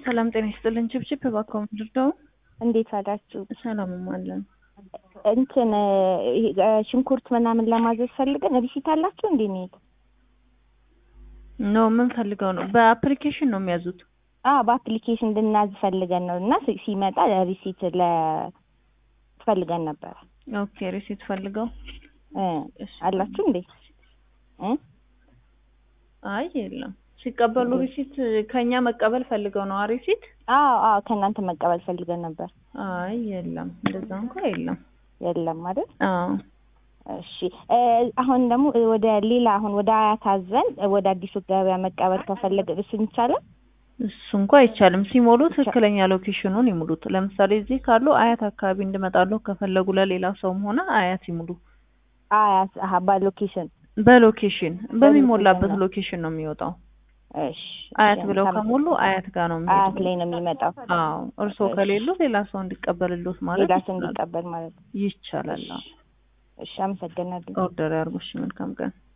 ሰላም ጤና ይስጥልን። ችብችብ እባክዎ ምንድን ነው? እንዴት ዋላችሁ? ሰላምም አለን። እንትን ይሄ ሽንኩርት ምናምን ለማዘዝ ፈልገን ሪሲት አላችሁ እንዴ? ሚሄድ ኖ ምን ፈልገው ነው? በአፕሊኬሽን ነው የሚያዙት? አዎ በአፕሊኬሽን እንድናዝ ፈልገን ነው እና ሲ- ሲመጣ ሪሲት ለ ፈልገን ነበር ኦኬ ሪሲት ፈልገው እ እሺ። አላችሁ እንዴ? እ አይ የለም። ሲቀበሉ ሪሲት ከኛ መቀበል ፈልገው ነው ሪሲት? አዎ አዎ ከእናንተ መቀበል ፈልገን ነበር። አይ የለም፣ እንደዛ እንኳ የለም። የለም አይደል? አዎ እሺ እ አሁን ደግሞ ወደ ሌላ አሁን ወደ አያት አዘን ወደ አዲሱ ገበያ መቀበል ከፈለገ እሱ ይቻላል? እሱ እንኳ አይቻልም። ሲሞሉ ትክክለኛ ሎኬሽኑን ይሙሉት። ለምሳሌ እዚህ ካሉ አያት አካባቢ እንድመጣለሁ ከፈለጉ ለሌላ ሰውም ሆነ አያት ይሙሉ። አያት አሀ ባሎኬሽን በሎኬሽን በሚሞላበት ነው። ሎኬሽን ነው የሚወጣው። እሺ አያት እሺ፣ ብለው ከም- ከሞሉ አያት ጋር ነው አያት የሚሄዱት። ላይ ነው የሚመጣው። አዎ እርስዎ እሺ። ከሌሉ ሌላ ሰው እንዲቀበልሎት ማለት ሌላ ሰው ይችላል። እንዲቀበል ማለት ነው። ይቻላል። አዎ። እሺ አመሰግናለሁ። ኦርደር ያርጉ። እሺ መልካም ቀን።